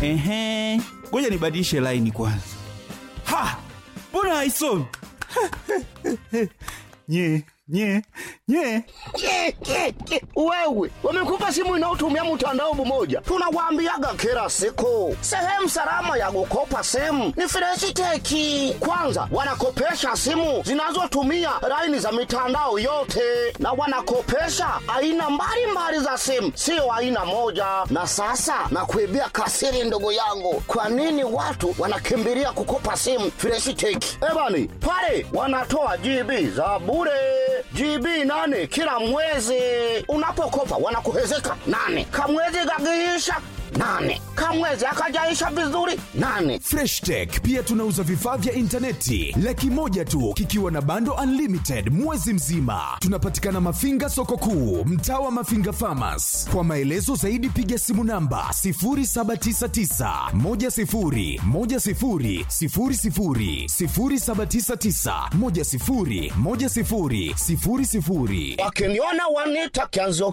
Ehe, ngoja nibadilishe laini kwanza. Ha, mbona haisomi? nye nye nye Ke, ke, ke. Wewe wamekupa simu inayotumia mtandao mmoja, tunawaambiaga kila siku, sehemu salama ya kukopa simu ni Freshiteki. Kwanza wanakopesha simu zinazotumia laini za mitandao yote, na wanakopesha aina mbalimbali za simu, sio aina moja. Na sasa nakuibia kasiri, ndugu yangu, kwa nini watu wanakimbilia kukopa simu Freshiteki? Ebani pale wanatoa GB za bure GB nane kila mwezi. Unapokopa wanakuhezeka nane, kamwezi kagiisha nane, kamwezi akajaisha vizuri nane. Fresh Tech pia tunauza vifaa vya intaneti laki moja tu kikiwa na bando unlimited mwezi mzima. Tunapatikana Mafinga soko kuu, mtaa wa Mafinga Farmers. Kwa maelezo zaidi piga simu namba 0799 10 10 00 0799 10 10 00. Wakiniona wanita kianzo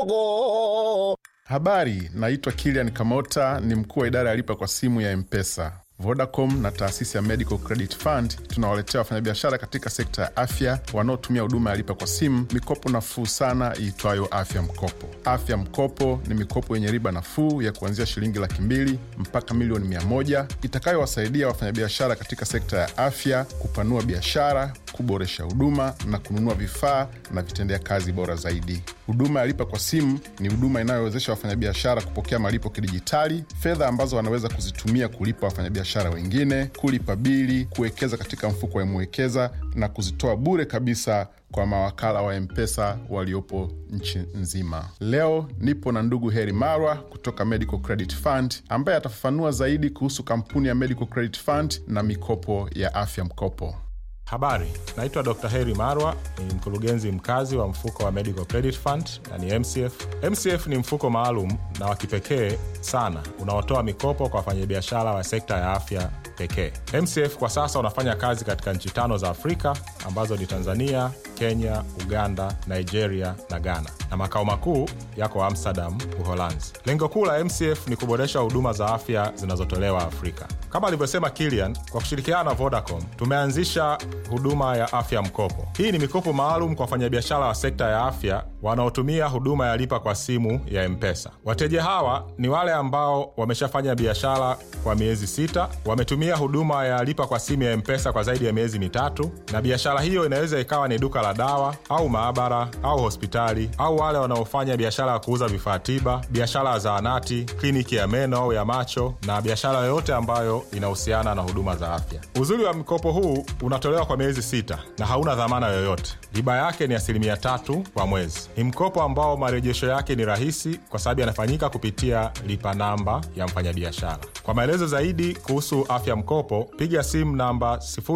kidogo. Habari, naitwa Kilian Kamota, ni mkuu wa idara ya lipa kwa simu ya Mpesa. Vodacom na taasisi ya Medical Credit Fund tunawaletea wafanyabiashara katika sekta ya afya wanaotumia huduma ya lipa kwa simu mikopo nafuu sana iitwayo Afya Mkopo. Afya Mkopo ni mikopo yenye riba nafuu ya kuanzia shilingi laki mbili mpaka milioni mia moja itakayowasaidia wafanyabiashara katika sekta ya afya kupanua biashara, kuboresha huduma na kununua vifaa na vitendea kazi bora zaidi. Huduma ya lipa kwa simu ni huduma inayowezesha wafanyabiashara kupokea malipo kidijitali, fedha ambazo wanaweza kuzitumia kulipa wafanyabiashara wengine, kulipa bili, kuwekeza katika mfuko wa Mwekeza na kuzitoa bure kabisa kwa mawakala wa Mpesa waliopo nchi nzima. Leo nipo na ndugu Heri Marwa kutoka Medical Credit Fund ambaye atafafanua zaidi kuhusu kampuni ya Medical Credit Fund na mikopo ya afya mkopo. Habari, naitwa Dr. Heri Marwa, ni mkurugenzi mkazi wa mfuko wa Medical Credit Fund na ni MCF. MCF ni mfuko maalum na wa kipekee sana unaotoa mikopo kwa wafanyabiashara wa sekta ya afya pekee. MCF kwa sasa unafanya kazi katika nchi tano za Afrika ambazo ni Tanzania, Kenya, Uganda, Nigeria na Ghana, na makao makuu yako Amsterdam, Uholanzi. Lengo kuu la MCF ni kuboresha huduma za afya zinazotolewa Afrika. Kama alivyosema Kilian, kwa kushirikiana na Vodacom tumeanzisha huduma ya afya mkopo. Hii ni mikopo maalum kwa wafanyabiashara wa sekta ya afya wanaotumia huduma ya lipa kwa simu ya Mpesa. Wateja hawa ni wale ambao wameshafanya biashara kwa miezi sita, wametumia huduma ya lipa kwa simu ya Mpesa kwa zaidi ya miezi mitatu, na biashara hiyo inaweza ikawa ni duka la dawa au maabara au hospitali, au wale wanaofanya biashara ya kuuza vifaa tiba, biashara ya zahanati, kliniki ya meno au ya macho, na biashara yoyote ambayo inahusiana na huduma za afya. Uzuri wa mkopo huu unatolewa kwa miezi sita na hauna dhamana yoyote. Riba yake ni asilimia tatu kwa mwezi. Ni mkopo ambao marejesho yake ni rahisi kwa sababu yanafanyika kupitia lipa namba ya mfanyabiashara. Kwa maelezo zaidi kuhusu afya mkopo, piga simu namba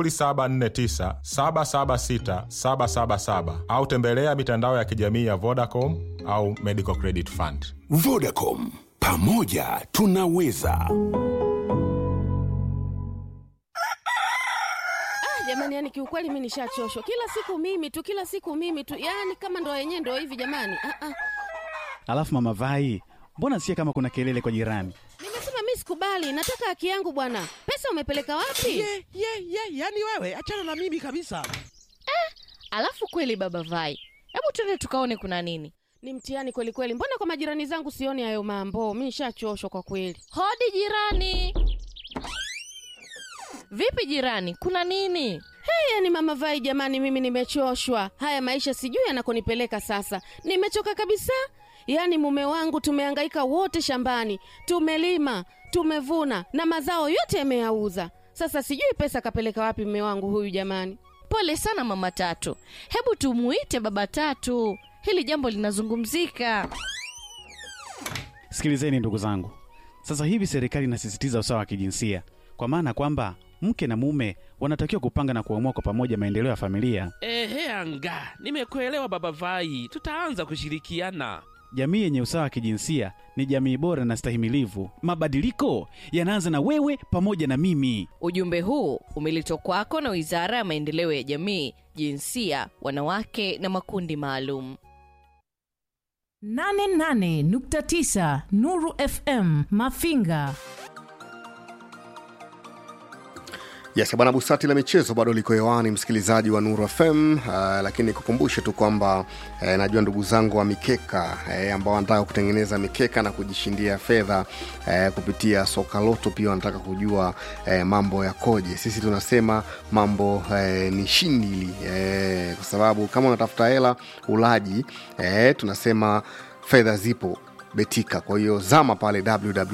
0749 776 777 au tembelea mitandao ya kijamii ya Vodacom au Medical Credit Fund. Vodacom, pamoja tunaweza. jamani yani kiukweli mi nishachoshwa kila siku mimi tu kila siku mimi tu yani kama ndo yenyewe ndo hivi jamani ah, ah. Alafu mama Vai, mbona sikia kama kuna kelele kwa jirani? nimesema mi sikubali nataka haki yangu bwana pesa umepeleka wapi ye ye ye yani wewe achana na mimi kabisa Alafu kweli baba Vai, hebu twende tukaone kuna nini. ni mtihani kweli kweli mbona kwa majirani zangu sioni hayo mambo mi nishachoshwa kwa kweli Hodi jirani. Vipi jirani, kuna nini? hey, yani mama vai jamani mimi nimechoshwa haya maisha sijui yanakonipeleka sasa nimechoka kabisa yaani mume wangu tumehangaika wote shambani tumelima tumevuna na mazao yote yameyauza sasa sijui pesa kapeleka wapi mume wangu huyu jamani Pole sana mama Tatu, hebu tumuite baba Tatu, hili jambo linazungumzika. Sikilizeni ndugu zangu, sasa hivi serikali inasisitiza usawa wa kijinsia, kwa maana kwamba mke na mume wanatakiwa kupanga na kuamua kwa pamoja maendeleo ya familia. ehe anga nimekuelewa baba vai tutaanza kushirikiana Jamii yenye usawa wa kijinsia ni jamii bora na stahimilivu. Mabadiliko yanaanza na wewe pamoja na mimi. Ujumbe huu umeletwa kwako na Wizara ya Maendeleo ya Jamii, Jinsia, Wanawake na Makundi Maalum. 88.9 Nuru FM Mafinga Yes, bwana Busati la michezo bado liko hewani, msikilizaji wa Nuru FM. Uh, lakini nikukumbushe tu kwamba uh, najua ndugu zangu wa mikeka uh, ambao wanataka kutengeneza mikeka na kujishindia fedha uh, kupitia soka loto, pia wanataka kujua uh, mambo yakoje. Sisi tunasema mambo uh, ni shindili uh, kwa sababu kama unatafuta hela ulaji uh, tunasema fedha zipo betika kwa hiyo zama pale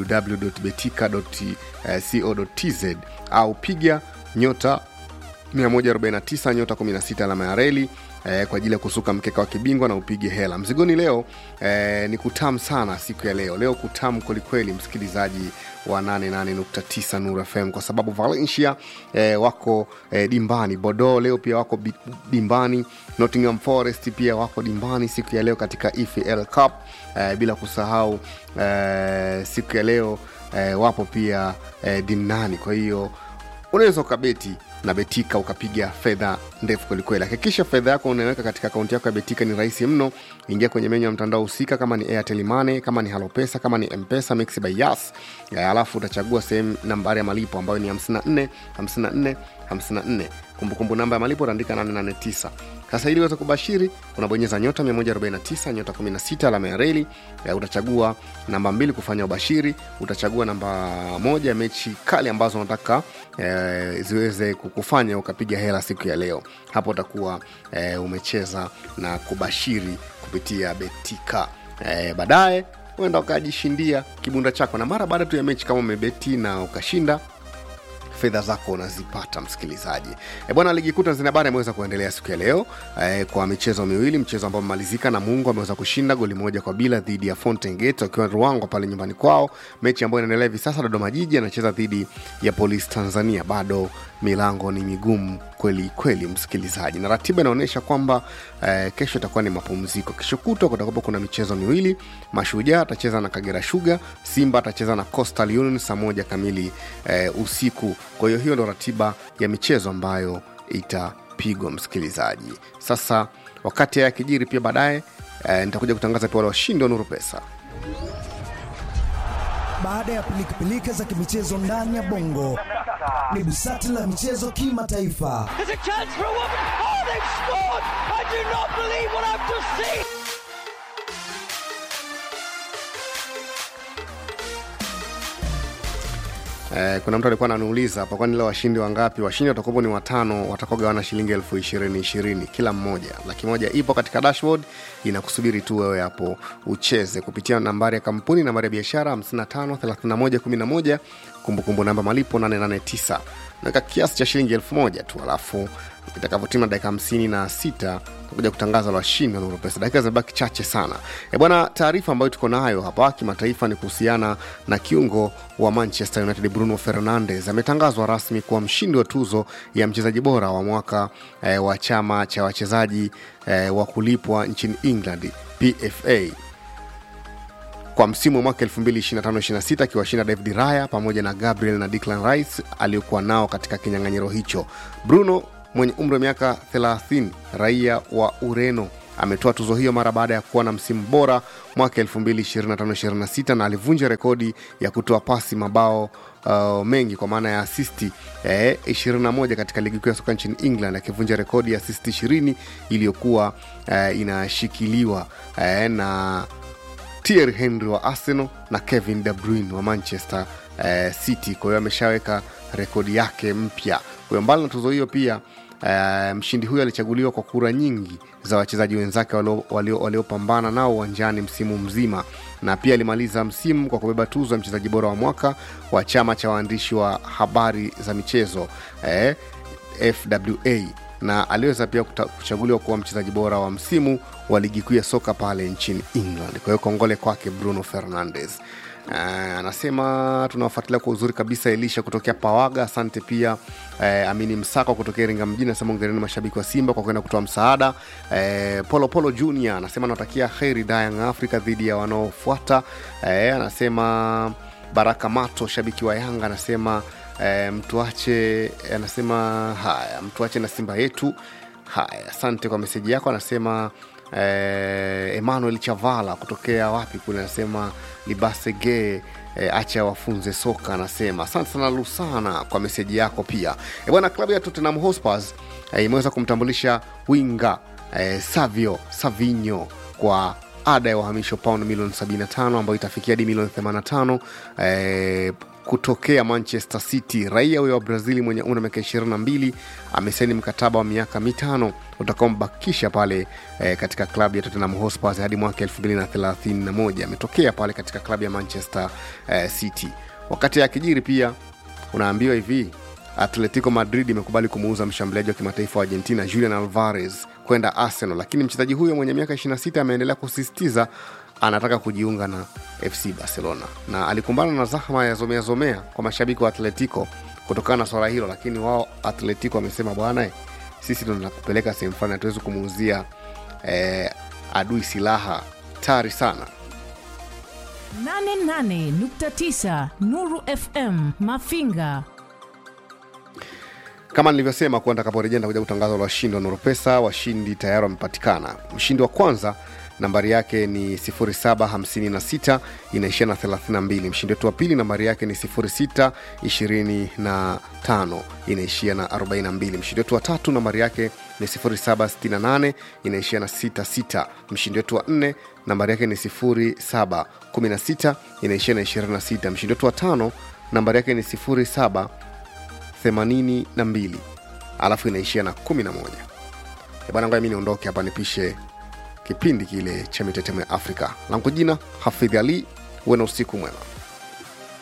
www.betika.co.tz au piga nyota 149 nyota 16 alama ya reli eh, kwa ajili ya kusuka mkeka wa kibingwa na upige hela mzigoni leo eh, ni kutam sana siku ya leo leo kutam kwelikweli msikilizaji wa 88.9 Nuru FM kwa sababu Valencia eh, wako eh, dimbani Bordeaux leo pia wako bi- dimbani Nottingham Forest pia wako dimbani siku ya leo katika EFL Cup eh, bila kusahau eh, siku ya leo eh, wapo pia eh, dimnani kwa hiyo unaweza ukabeti na betika ukapiga fedha ndefu kwelikweli hakikisha fedha yako unaweka katika akaunti yako ya betika ni rahisi mno ingia kwenye menyu ya mtandao husika kama ni airtel money kama ni halopesa kama ni mpesa mix by yas Eh, alafu utachagua sehemu nambari ya malipo ambayo ni 54 54 54 kumbukumbu namba ya malipo utaandika 889 sasa ili uweze kubashiri unabonyeza nyota 149 nyota 16 alama ya reli eh, utachagua namba mbili kufanya ubashiri utachagua namba moja mechi kali ambazo unataka eh, ziweze kukufanya ukapiga hela siku ya leo hapo utakuwa eh, umecheza na kubashiri kupitia betika eh, baadaye uenda ukajishindia kibunda chako na mara baada tu ya mechi kama umebeti na ukashinda fedha zako unazipata msikilizaji e bwana ligi kuu tanzania bara imeweza kuendelea siku ya leo e, kwa michezo miwili mchezo ambao umemalizika na mungu ameweza kushinda goli moja kwa bila dhidi ya fountain gate wakiwa ruangwa pale nyumbani kwao mechi ambayo inaendelea hivi sasa dodoma jiji anacheza dhidi ya polisi tanzania bado milango ni migumu kweli kweli msikilizaji na ratiba inaonyesha kwamba eh, kesho itakuwa ni mapumziko kesho kutwa kutakuwa kuna michezo miwili mashujaa atacheza na kagera shuga simba atacheza na coastal union saa moja kamili eh, usiku kwa hiyo hiyo ndo ratiba ya michezo ambayo itapigwa msikilizaji sasa wakati haya yakijiri pia baadaye eh, nitakuja kutangaza pia wale washindi wa nuru pesa baada ya pilikapilika za kimichezo ndani ya bongo ni busati la michezo kimataifa There's a chance for a woman. Oh, they've scored! I do not believe what I've just seen. Eh, kuna mtu alikuwa ananiuliza hapa kwani leo washindi wangapi washindi watakuwapo ni watano watakaogawana shilingi elfu ishirini ishirini kila mmoja laki moja ipo katika dashboard inakusubiri tu wewe hapo ucheze kupitia nambari ya kampuni nambari ya biashara 553111 kumbukumbu namba malipo 889 naweka kiasi cha shilingi elfu moja tu alafu itakavyotima dakika hamsini na sita takuja kutangaza la washindi wa Nuru Pesa. Dakika zimebaki chache sana. E bwana, taarifa ambayo tuko nayo hapa kimataifa ni kuhusiana na kiungo wa Manchester United Bruno Fernandes ametangazwa rasmi kuwa mshindi wa tuzo ya mchezaji bora wa mwaka e, wa chama cha wachezaji e, wa kulipwa nchini England PFA kwa msimu wa mwaka 2025-26 akiwashinda David Raya pamoja na Gabriel na Declan Rice aliokuwa nao katika kinyang'anyiro hicho. Bruno mwenye umri wa miaka 30 raia wa Ureno ametoa tuzo hiyo mara baada ya kuwa na msimu bora mwaka 2025-26 na alivunja rekodi ya kutoa pasi mabao uh, mengi kwa maana ya asisti eh, 21 katika ligi kuu ya soka nchini England akivunja rekodi ya asisti 20 iliyokuwa eh, inashikiliwa eh, na Thierry Henry wa Arsenal na Kevin De Bruyne wa Manchester eh, City. Kwa hiyo ameshaweka rekodi yake mpya. Kwa hiyo mbali na tuzo hiyo pia eh, mshindi huyo alichaguliwa kwa kura nyingi za wachezaji wenzake waliopambana walio, walio nao uwanjani msimu mzima, na pia alimaliza msimu kwa kubeba tuzo ya mchezaji bora wa mwaka wa chama cha waandishi wa habari za michezo eh, FWA na aliweza pia kuta- kuchaguliwa kuwa mchezaji bora wa msimu wa ligi kuu ya soka pale nchini England. Kwa hiyo kongole kwake Bruno Fernandes. Uh, anasema tunawafuatilia kwa uzuri kabisa Elisha kutokea Pawaga. Asante pia uh, Amini Msako kutokea Iringa mjini, anasema ongereni mashabiki wa Simba kwa kwenda kutoa msaada. Uh, Polo Polo Junior anasema anatakia heri Young Africa dhidi ya wanaofuata. Uh, anasema Baraka Mato shabiki wa Yanga anasema uh, mtuache, anasema haya, mtuache na Simba yetu. Haya, asante kwa meseji yako. Anasema eh, Emmanuel Chavala kutokea wapi kule, anasema Libasege e, acha wafunze soka anasema asante sana lusana kwa meseji yako pia e, bwana klabu ya tottenham hotspurs e, imeweza kumtambulisha winga e, savio savinho kwa ada ya uhamisho paund milioni 75 ambayo itafikia hadi milioni 85 eh, kutokea manchester city raia huyo wa brazili mwenye umri wa miaka 22 amesaini mkataba wa miaka mitano utakaombakisha pale eh, katika klabu ya tottenham hotspur hadi mwaka 2031 ametokea pale katika klabu ya manchester eh, city wakati akijiri pia unaambiwa hivi atletico madrid imekubali kumuuza mshambuliaji wa kimataifa wa argentina julian alvarez kwenda arsenal lakini mchezaji huyo mwenye miaka 26 ameendelea kusisitiza anataka kujiunga na fc barcelona na alikumbana na zahma ya zomea zomea kwa mashabiki wa atletico kutokana na swala hilo lakini wao atletico wamesema bwana sisi ndo tunakupeleka sehemu fulani hatuwezi kumuuzia eh, adui silaha tari sana 88.9 Nuru FM Mafinga. kama nilivyosema kuwa nitakaporejea nitakuja kutangaza la washindi wa noropesa washindi tayari wamepatikana mshindi wa kwanza nambari yake ni 756 inaishia na 32 mshindi wetu wa pili nambari yake ni 625 inaishia na 42 mshindi wetu wa tatu nambari yake ni 768 inaishia na 66 mshindi wetu wa nne nambari yake ni 716 inaishia na 26 mshindi wetu wa tano nambari yake ni 07 82 alafu inaishia na 11 Eh bwana ngoja mi niondoke hapa nipishe kipindi kile cha mitetemo ya afrika langu jina hafidh ali huwe na usiku mwema